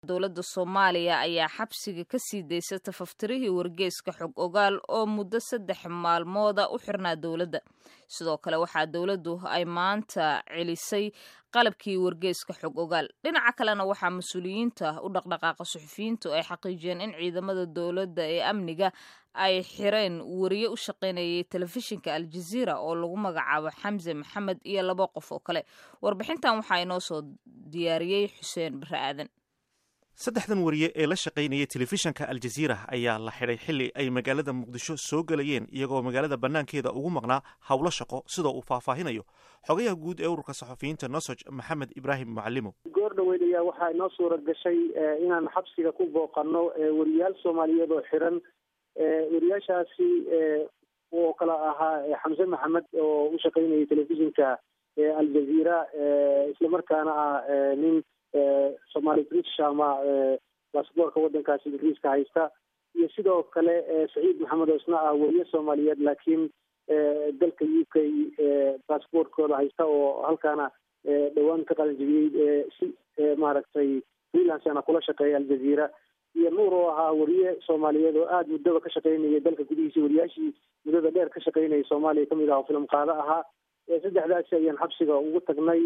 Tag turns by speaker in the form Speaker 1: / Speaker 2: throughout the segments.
Speaker 1: dowladda soomaaliya ayaa xabsiga ka sii daysa tafaftirihii wargeyska xog ogaal oo muddo saddex maalmooda u xirnaa dowladda sidoo kale waxaa dowladdu ay maanta celisay qalabkii wargeyska xog ogaal dhinaca kalena waxaa mas-uuliyiinta u dhaqdhaqaaqa suxufiyiintu ay xaqiijiyeen in ciidamada dowladda ee amniga ay xireen wariye u shaqaynayay telefishinka aljaziira oo lagu magacaabo xamse maxamed iyo laba qof oo kale warbixintan waxaa inoo soo diyaariyey xuseen bare aadan
Speaker 2: saddexdan wariye ee la shaqaynayay telefishanka aljaziira ayaa la xidhay xilli ay magaalada muqdisho soo gelayeen iyagoo magaalada bannaankeeda ugu maqnaa howlo shaqo sidoo uu faahfaahinayo xogayaha guud ee ururka saxufiyiinta nosoj maxamed ibraahim mucalimo
Speaker 3: goor dhaweyd ayaa waxaa inoo suura gashay inaan xabsiga ku booqano wariyaal soomaaliyeed oo xiran wariyaashaasi oo kala ahaa xamse maxamed oo u shaqaynayay telefishinka aljaziira islamarkaana ah nin somaali british ama basaboorka waddankaasi ingiriiska haysta iyo sidoo kale saciid maxamed oo isna ah weriye soomaaliyeed laakiin dalka u k basaboortkooda haysta oo halkaana dhowaan ka qalanjibiyey si maaragtay freelancena kula shaqeeya aljaziira iyo nuur oo ahaa weriye soomaaliyeed oo aada muddaba ka shaqaynayay dalka gudihiisa wariyaashii muddada dheer ka shaqaynayay soomaaliya kamid ah oo filim qaado ahaa saddexdaasi ayaan xabsiga ugu tagnay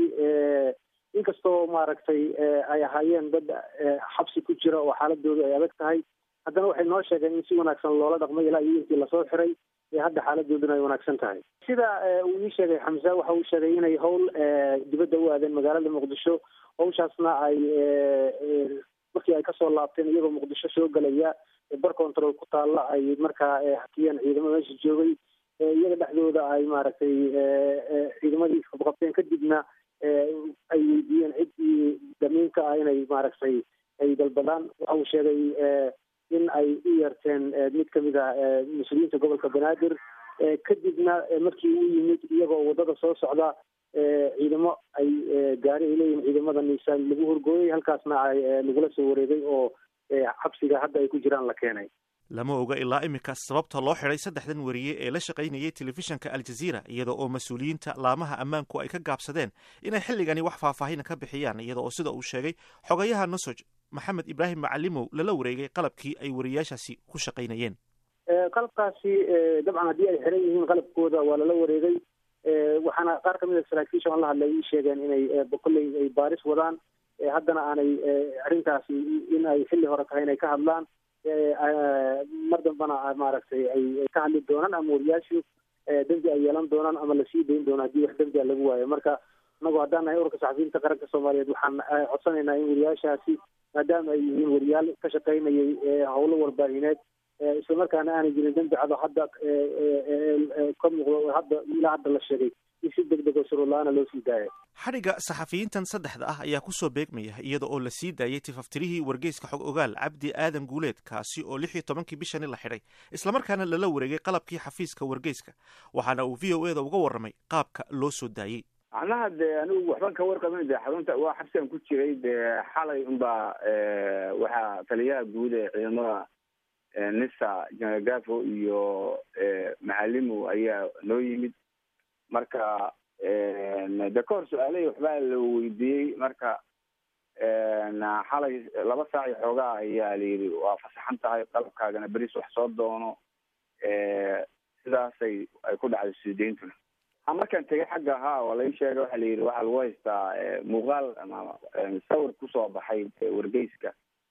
Speaker 3: inkastoo maaragtay ay ahaayeen dad xabsi ku jira oo xaaladoodu ay adag tahay haddana waxay noo sheegeen in si wanaagsan loola dhaqmay ilaa iyo intii lasoo xiray ee hadda xaaladooduna ay wanaagsan tahay sida uu ii sheegay xamse waxa uu sheegay inay howl dibadda u aadeen magaalada muqdisho hawshaasna ay markii ay kasoo laabteen iyagoo muqdisho soo gelaya bar control ku taalla ay markaa hakiyeen ciidamo meesha joogay iyaga dhexdooda ay maaragtay ciidamadii qabqabteen kadibna ay weydiiyeen ciddii damiinka ah inay maaragtay ay dalbadaan waxa uu sheegay in ay u yeerteen mid kamid ah mas-uuliyiinta gobolka banaadir kadibna markii uu yimid iyagoo waddada soo socda ciidamo ay gaari ay leeyihin ciidamada niisaan lagu horgooyay halkaasna ay lagula soo wareegay oo xabsiga hadda ay ku jiraan la keenay
Speaker 2: lama oga ilaa iminka sababta loo xidhay saddexdan wariye ee la shaqaynayay telefishanka aljaziira iyada oo mas-uuliyiinta laamaha ammaanku ay ka gaabsadeen inay xilligani wax faahfaahina ka bixiyaan iyada oo sida uu sheegay xogayaha nosoj maxamed ibraahim macalimow lala wareegay qalabkii ay wariyaashaasi ku shaqaynayeen
Speaker 3: qalabkaasi dabcan haddii ay xiran yihiin qalabkooda waa lala wareegay waxaana qaar kamid a saraakiisha aan la hadlay ii sheegeen inay kolley ay baaris wadaan haddana aanay arrintaasi in ay xilli hore tahay inay ka hadlaan mar dambana maaragtay ay ka hadli doonaan ama wariyaashu dembi ay yeelan doonaan ama lasii dayn doono haddii wax dembi a lagu waayo marka inagu haddaan nahay ururka saxafiyiinta qaranka soomaaliyeed waxaan codsanaynaa in wariyaashaasi maadaama ay yihiin wariyaal ka shaqaynayay howlo warbaahineed islamarkaana aanay jirin dembi cado hadda ka muuqdo hadda ilaa hadda la sheegay in si deg deg oo shuruurla-aana loo sii daaya
Speaker 2: xadhigga saxafiyiintan saddexda ah ayaa kusoo beegmaya iyada oo la sii daayay tifaftirihii wargeyska xog ogaal cabdi aadan guuleed kaasi oo lix iyo tobankii bishani la xidhay islamarkaana lala wareegay qalabkii xafiiska wargeyska waxaana uu v o eda uga warramay qaabka loo soo daayey
Speaker 4: macnaha dee anigu waxban ka warqabin de xarunta waa xabsigan ku jiray dee xalay unbaa waxaa taliyaha guud ee ciidamada nisa jenaraal gafo iyo macalimo ayaa noo yimid marka de ka hor su-aalahii waxbaa la weydiiyey marka xalay laba saac iyo xoogaa ayaa layidhi waa fasaxan tahay qalabkaagana beris wax soo doono sidaasay ay ku dhacday suudeyntuna markaan tegay xagga haa waa lai sheegay waxa la yidhi waxaa lagu haystaa muuqaal ama sawir kusoo baxay wargeyska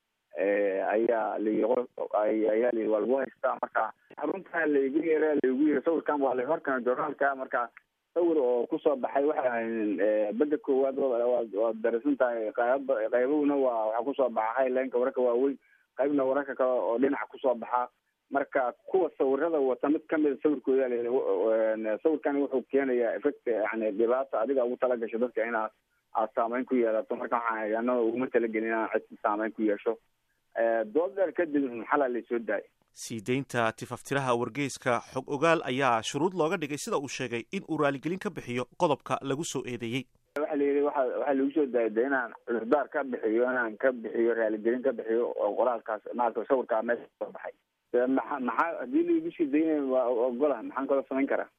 Speaker 4: ayaa layi ayaa layihi waa lagu haystaa marka xarunta laigu yeera laigu yiri sawirkan waa la horkana journaalka marka sawir oo kusoo baxay waxa beda koowaad waad darasan tahay qayb qaybahuna waa waxaa kusoo baxa highlineka wararka waaweyn qaybna wararka kale oo dhinaca kusoo baxa marka kuwa sawirada wata mid kamida sawirkooda sawirkan wuxuu keenayaa effect yani dhibaata adiga ugu talagasho dadka inaad aad saameyn ku yeelato marka waxaan anaa uguma talagelin inaan cid saameyn ku yeesho dood dheer kadib xalaa laysoo daayay
Speaker 2: sii deynta tifaftiraha wargeyska xog ogaal ayaa shuruud looga dhigay sida uu sheegay in uu raaligelin ka bixiyo qodobka lagu soo eedeeyey
Speaker 4: waxa la yidhi waa waxaa lagu soo daayay de inaan cudurdaar ka bixiyo inaan ka bixiyo raaligelin ka bixiyo oo qoraalkaas maarata sawirkaa meesha soo baxay maa maxaa haddii laigu sii daynay waa ogola maxaan kaloo samayn karaa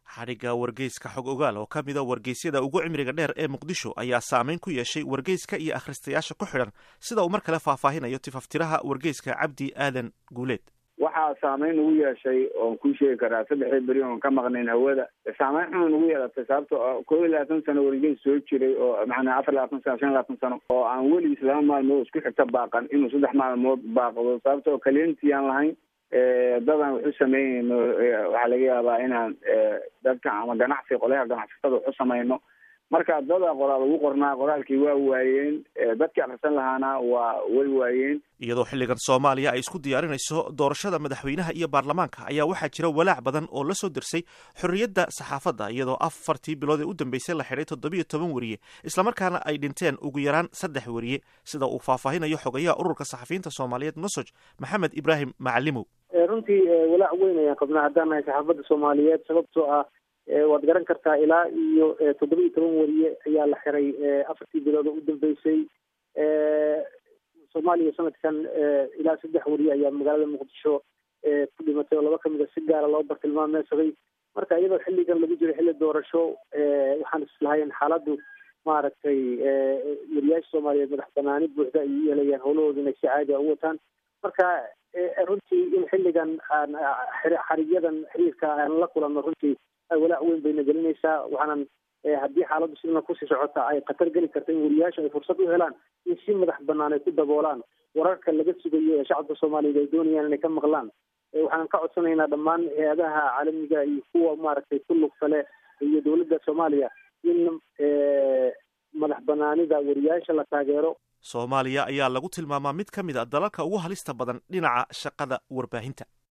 Speaker 2: xadhigga wargeyska xog ogaal oo ka mida wargeysyada ugu cimriga dheer ee muqdisho ayaa saameyn ku yeeshay wargeyska iyo akhristayaasha ku xidhan sida uu mar kale faahfaahinayo tifaftiraha wargeyska cabdi aadan guuleed
Speaker 4: waxaa saameyn ugu yeeshay oon kuu sheegi karaa saddexdii beri oon ka maqnayn hawada saameyn xun ugu yeelatay sababto kow iyo labaatan sano wargeys soo jiray oo macnaa afar labaatan sano shan labaatan sano oo aan weligiis laba maalmood isku xigta baaqan inuu saddex maalmood baaqdo sababtoo kaliyantii aan lahayn dadaan waxu sameynayno waxaa laga yaabaa inaan dadka ama ganacsi qolyaha ganacsatada waxu samayno marka dada qoraal ugu qornaa qoraalkii waa waayeen dadkii akrisan lahaana waa way waayeen
Speaker 2: iyadoo xilligan soomaaliya ay isku diyaarinayso doorashada madaxweynaha iyo baarlamaanka ayaa waxaa jira walaac badan oo la soo dirsay xorriyadda saxaafadda iyadoo afartii bilood ee u dambeysay la xidhay toddobiyo toban weriye islamarkaana ay dhinteen ugu yaraan saddex weriye sida uu faahfaahinayo xogayaha ururka saxafiyiinta soomaaliyeed nosoj maxamed ibraahim macalimow
Speaker 3: runtii walaac weyn ayaan qabnaa haddaan nahay saxaafadda soomaaliyeed sababtoo ah waad garan kartaa ilaa iyo toddoba iyo toban weriye ayaa la xiray afartii bilood oo u dambeysay soomaaliya sanadkan ilaa saddex weriye ayaa magaalada muqdisho ku dhimatay oo laba kamid a si gaara loo bartilmaameysaday marka iyadoo xilligan lagu jiro xilli doorasho waxaan islahayn xaaladdu maaragtay weriyaasha soomaaliyeed madax banaani buuxda ay u yeelayaan howlahooda inay si caadi a u wataan marka runtii in xilligan aan xarigyadan xiriirka aan la kulanno runtii walaac weyn bayna gelinaysaa waxaanan haddii xaaladdu sidana kusii socota ay khatar geli karta in weriyaasha ay fursad u helaan in si madax banaan ay ku daboolaan wararka laga sugayo ee shacabka soomaaliyeed ay doonayaan inay ka maqlaan waxaanan ka codsanaynaa dhammaan hay-adaha caalamiga iyo kuwa maaragtay ku lugta leh iyo dowladda soomaaliya in madax banaanida weriyaasha la taageero
Speaker 2: soomaaliya ayaa lagu tilmaamaa mid ka mid a dalalka ugu halista badan dhinaca shaqada warbaahinta